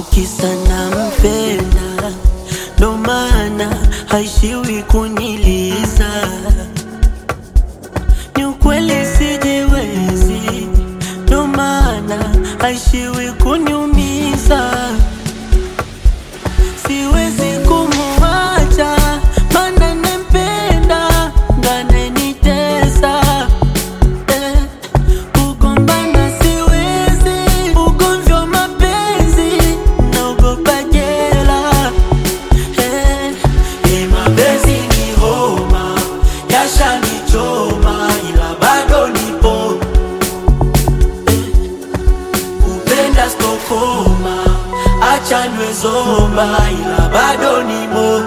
au kisa nampenda, ndo maana haishiwi kuniliza. Ni ukweli sijiwezi, ndo maana haishiwi kuniumiza. Siwezi kumuacha, maana nampenda, ndo ananitesa eh. Kugombana siwezi, ugomvi wa mapenzi naogopa jela. Eh, eh, mapenzi ni homa, yashanichoma ila bado nipo. Eh, kupenda stokoma, acha niwe zomba ila bado nimo.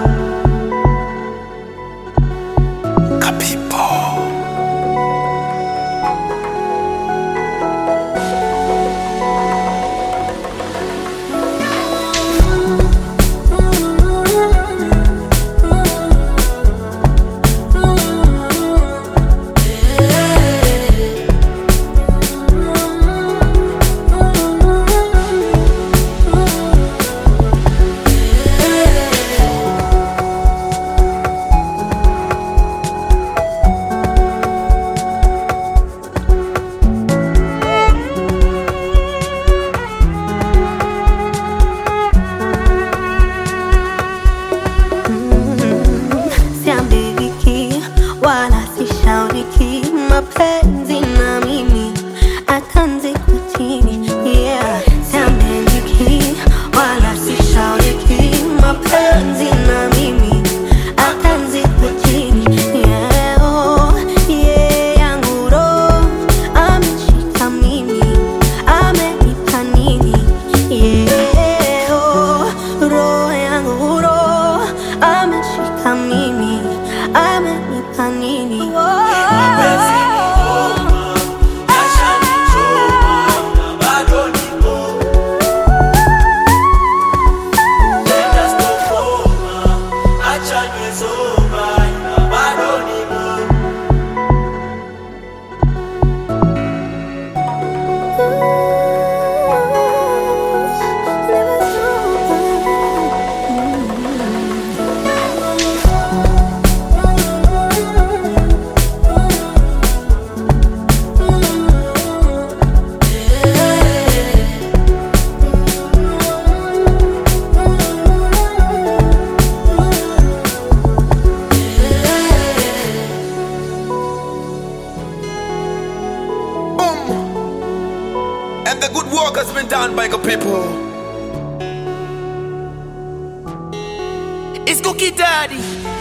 Siambiriki wala sishauriki, mapenzi na mimi atanzi kwa chini yeah. Siambiriki wala sishauriki, mapenzi na mimi atanzi kwa chini yeah. Oh, yeah, yangu roho ameshika mimi, amenipa nini yeah. Oh, roho yangu roho ameshika mimi, amenipa nini Mapenzi ni homa, yashanichoma ila bado nipo. Kupenda stokoma, acha niwe zomba ila bado nipo. Boom. And the good work has been done by the people. It's Cookie Daddy.